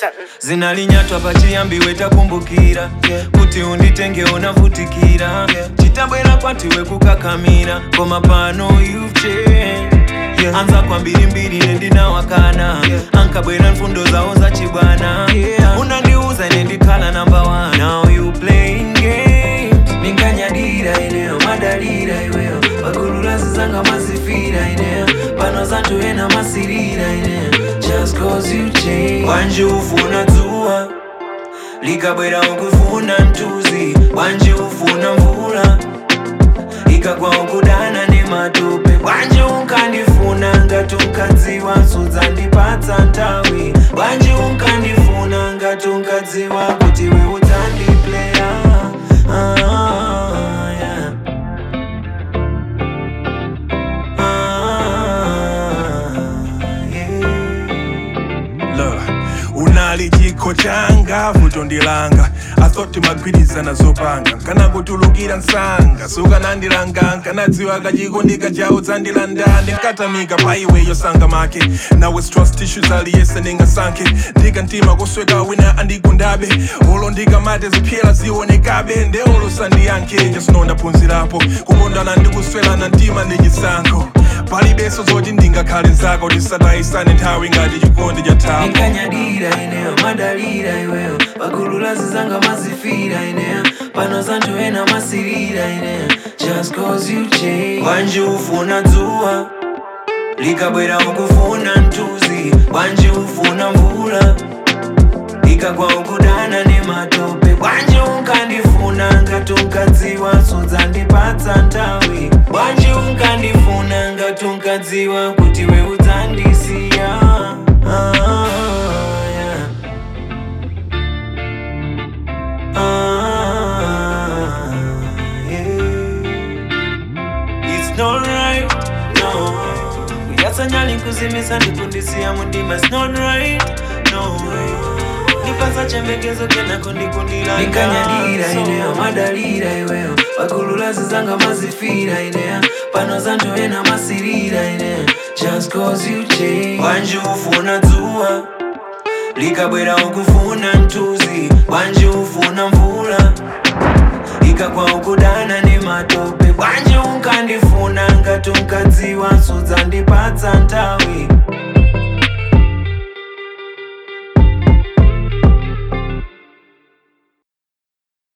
something. zinalinyatwa pachiyambiwe takumbukira kuti unditenge unavutikira chitabwera kwatiwe kukakamira koma pano you've changed. anza kwa mbirimbiri nendinawakana ankabwera mfundo zawo zachibwana unandiuza ine ndikhala namba 1 now you playing games minkanyadira ineyo madalira iweyo pakululazi zanga mazifira ineyo pano zanthu ena masirira ineyo just cause you change wanje ufuna dzuwa likabwera ukufuna mtuzi wanje ufuna mvula ikagwa ukudana nematope wanje unkandifuna ngati unkadziwa sudzandipatsa nthawi wanje unkandifuna ngati unkadziwa kuti we udzandipleya ah, yeah. ah, yeah. Look, unali chikho changa vuto ndilanga athoti magwirizana zopanga nkanakutulukira msanga sukanandilanga nkanadziwa kachikondika chawo dzandilanda ndinkatamika pa iwe yosanga make nawe trust issues aliyese ndingasankhe ndikantima kosweka wina andigundabe olo ndikamate ziphyela zionekabe ndeolo sandiyankhe jasino ndaphunzirapo kukondana ndikuswelana mtima ndi chisankho palibenso zoti ndingakhale nzako tisatayisane nthawi ngati chikondi cha thapo Nikanyadira ineyo madalira iweyo pakululazi zanga mazifira ineyo pano zanthu ena masirira ineyo just cause you change wanje ufuna dzuwa likabwera ukufuna mtuzi wanje ufuna mvula ikagwa ukudana nematope wanje unkandifuna ngati unkadziwa sudzandipatsa nthawi wanje unkandifuna ngati unkadziwa kuti we udzandisiya ah, yeah. ah, yeah. It's not right, no kuyasanyali nkuzimisa ndikundisiya mundima It's not right, no nipasa chembekezo kenako ndikundila nikanyadira ineyo madalira iweyo pakululazi zanga mazifira ineya pano zanthu ena masirira ineya just cause you change wanje ufuna dzuwa likabwera ukufuna mtuzi wanje ufuna mvula ikagwa ukudana nematope wanje unkandifuna ngati unkadziwa sudzandipatsa nthawi